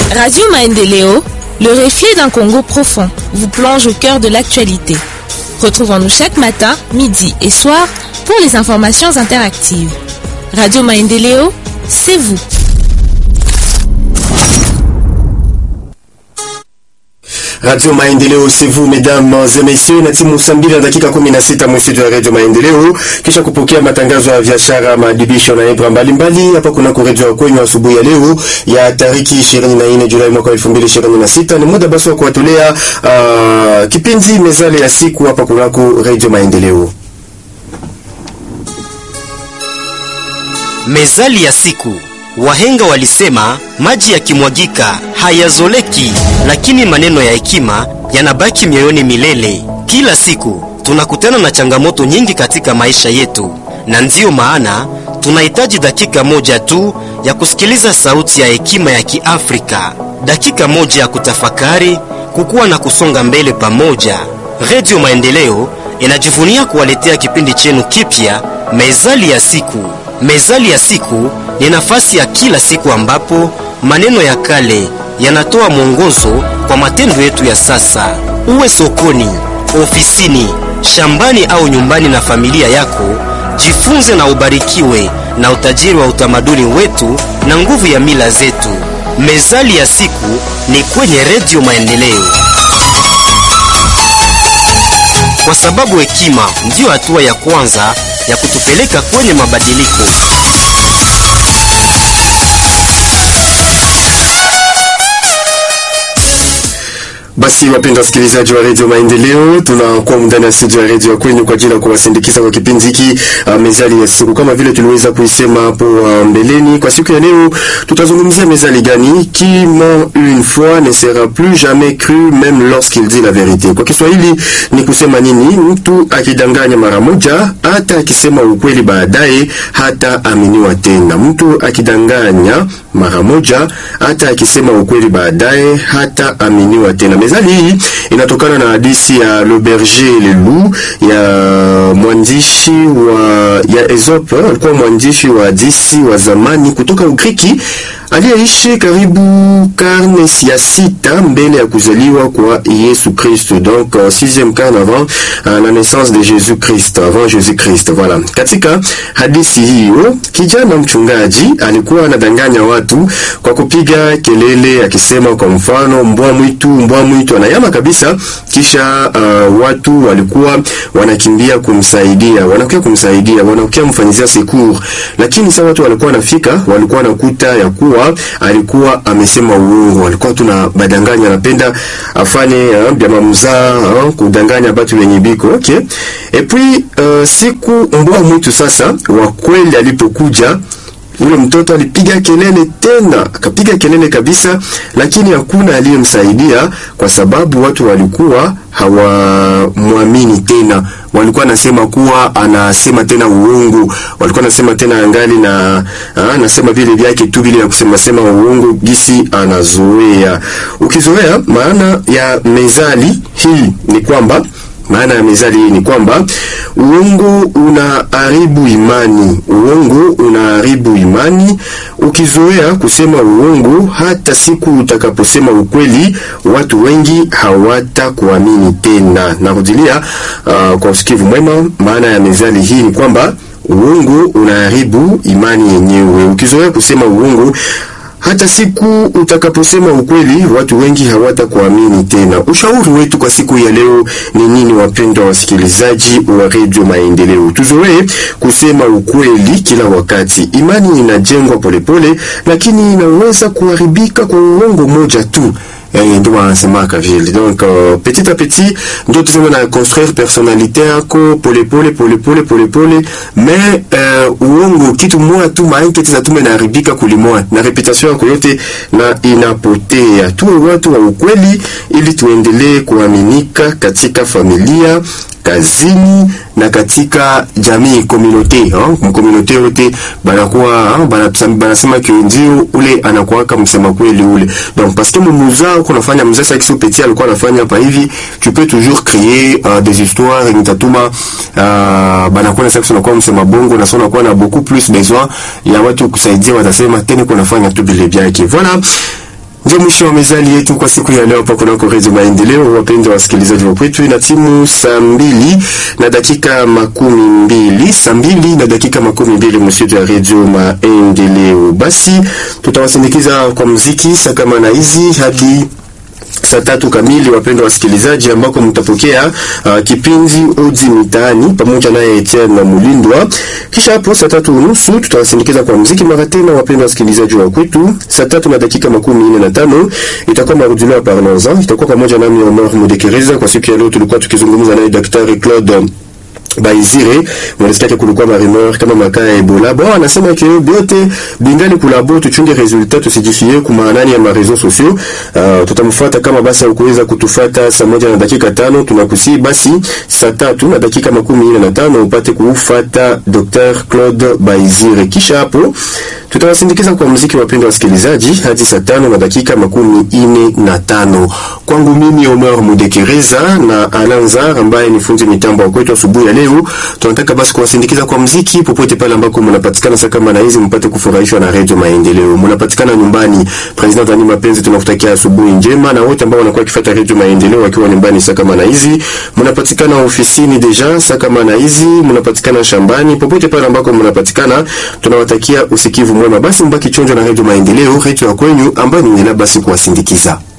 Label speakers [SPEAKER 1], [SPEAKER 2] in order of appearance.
[SPEAKER 1] Radio Maendeleo, le reflet d'un Congo profond, vous plonge au cœur de l'actualité. Retrouvons-nous chaque matin, midi et soir pour les informations interactives. Radio Maendeleo, c'est vous.
[SPEAKER 2] Radio Maendeleo, c'est vous mesdames et messieurs, na timu saa mbili na dakika 16 mwestudio ya Radio Maendeleo, kisha kupokea matangazo ya biashara, maadibisho na ibra mbalimbali hapa kuna kuredio kwenyu asubuhi ya leo ya tariki 24 Julai mwaka 2026. Ni muda basi wa kuwatolea uh, kipindi mezale ya siku hapa kunako Radio Maendeleo.
[SPEAKER 3] Mezali ya siku. Wahenga walisema maji yakimwagika hayazoleki, lakini maneno ya hekima yanabaki mioyoni milele. Kila siku tunakutana na changamoto nyingi katika maisha yetu, na ndiyo maana tunahitaji dakika moja tu ya kusikiliza sauti ya hekima ya Kiafrika, dakika moja ya kutafakari, kukua na kusonga mbele pamoja. Redio Maendeleo inajivunia kuwaletea kipindi chenu kipya, Mezali ya siku. Mezali ya siku ni nafasi ya kila siku ambapo maneno ya kale yanatoa mwongozo kwa matendo yetu ya sasa. Uwe sokoni, ofisini, shambani au nyumbani na familia yako, jifunze na ubarikiwe na utajiri wa utamaduni wetu na nguvu ya mila zetu. Mezali ya siku ni kwenye Redio Maendeleo, kwa sababu hekima ndiyo hatua ya kwanza ya kutupeleka kwenye mabadiliko.
[SPEAKER 2] Basi wapenda wasikilizaji wa redio Maendeleo, tunakuwa ndani ya studio ya redio kwenu kwa ajili ya kuwasindikiza kwa kipindi hiki uh, mezali ya siku. Kama vile tuliweza kuisema hapo uh, mbeleni, kwa siku ya leo tutazungumzia mezali gani? Qui ment une fois ne sera plus jamais cru même lorsqu'il dit la vérité. Kwa Kiswahili ni kusema nini? Mtu akidanganya mara moja, hata akisema ukweli baadaye hata aminiwa tena. Mtu akidanganya mara moja, hata akisema ukweli baadaye hata aminiwa tena. Mezali hii inatokana na hadithi ya Le Berger le Loup ya mwandishi wa ya Aesop, alikuwa mwandishi wa hadithi wa zamani kutoka Ugiriki aliyeishi karibu karne ya sita mbele ya kuzaliwa kwa Yesu Kristo, donc uh, sixième carne avant uh, la naissance de Jésus Christ, avant Jésus Christ. Voilà. Katika hadithi hiyo, kijana mchungaji alikuwa anadanganya watu kwa kupiga kelele akisema, kwa mfano, mbwa mwitu, mbwa mwitu, anayama kabisa. Kisha uh, watu walikuwa wanakimbia kumsaidia, wanakuja kumsaidia, wanakuja mfanyizia secours, lakini sasa watu walikuwa wanafika, walikuwa wanakuta ya kuwa alikuwa amesema uongo, alikuwa tuna badanganya, anapenda afanye bya mzaa kudanganya batu wenye biko okay. Et puis uh, siku mbwa mwitu sasa wa kweli alipokuja ule mtoto alipiga kelele tena, akapiga kelele kabisa, lakini hakuna aliyemsaidia kwa sababu watu walikuwa hawamwamini tena. Walikuwa nasema kuwa anasema tena uongo, walikuwa nasema tena angali na anasema vile vyake tu vile ya kusema sema uongo, gisi anazoea. Ukizoea, maana ya mezali hii ni kwamba maana ya mezali hii ni kwamba uongo unaharibu imani, uongo unaharibu imani. Ukizoea kusema uongo, hata siku utakaposema ukweli, watu wengi hawatakuamini tena. Narudilia uh, kwa usikivu mwema, maana ya mezali hii ni kwamba uongo unaharibu imani yenyewe. Ukizoea kusema uongo hata siku utakaposema ukweli watu wengi hawatakuamini tena. Ushauri wetu kwa siku ya leo ni nini, wapendwa wasikilizaji wa redio Maendeleo? Tuzoee kusema ukweli kila wakati. Imani inajengwa polepole, lakini inaweza kuharibika kwa uongo moja tu. Eh, ndio wanasemaka vile. Donc uh, petit à petit ndio tuzeme na construire personnalité yako polepole polepole polepole, mais uh, uongo kitu moja tu maanketi za tume naharibika kulimoa na reputation yako yote na inapotea. Tuwe watu wa ukweli ili tuendelee kuaminika katika familia kazini na katika jamii communauté hein, communauté yote banakuwa banasema ke ndio ule anakuwaka msema kweli ule. Donc parce que mumuza uko nafanya mzee sasa kisi petit alikuwa anafanya hapa hivi, tu peux toujours créer uh, des histoires yenye tatuma uh, banakuwa sasa tunakuwa msema bongo na sona kuwa na beaucoup plus besoin ya watu kusaidia, watasema tena kuna fanya tu vile vyake. Voilà. Ndio mwisho wa mezali yetu kwa siku ya leo hapa kunako Redio Maendeleo. Wapendwa wasikilizaji wa kwetu, ina timu saa mbili na dakika makumi mbili saa mbili na dakika makumi mbili msitu ya Redio Maendeleo. Basi tutawasindikiza kwa muziki saa kama na hizi hadi saa tatu kamili, wapendwa wasikilizaji, ambako mtapokea uh, kipindi Odi Mitaani pamoja naye Etienne na Mulindwa. Kisha hapo saa tatu unusu tutawasindikiza kwa muziki mara tena, wapendwa wasikilizaji wa kwetu. Saa tatu na dakika makumi nne na tano itakuwa marudilio ya Parlanza, itakuwa pamoja nami Omar Mudekereza. Kwa siku ya leo tulikuwa tukizungumza naye Daktari Claude Baizire mwanasikia kulikuwa marumeur kama makaa ya Ebola. Bon, anasema ke biote bingali kulabo tuchunge resultat tusijifie kuma nani ya marezo sociaux. Uh, tutamfuata kama basi ukuweza kutufata saa moja na dakika tano tunakusi basi saa tatu na dakika makumi nne na tano upate kufata Dr. Claude Baizire. Kisha hapo tutawasindikiza kwa muziki, wapendwa wasikilizaji, hadi saa tano na dakika makumi nne na tano. Kwangu mimi Omar Mudekereza na Alanzar ambaye ni fundi mitambo wa kwetu asubuhi ya leo, tunataka basi kuwasindikiza kwa muziki popote pale ambako mnapatikana. Sasa kama na hizi mpate kufurahishwa na Radio Maendeleo. Mnapatikana nyumbani, President Dani Mapenzi, tunakutakia asubuhi njema, na wote ambao wanakuwa kifuata Radio Maendeleo wakiwa nyumbani saa kama na hizi, mnapatikana ofisini deja saa kama na hizi, mnapatikana shambani, popote pale ambako mnapatikana, tunawatakia usikivu mwema. Basi mbaki chonjo na Radio Maendeleo, radio ya kwenyu ambayo ni basi kuwasindikiza.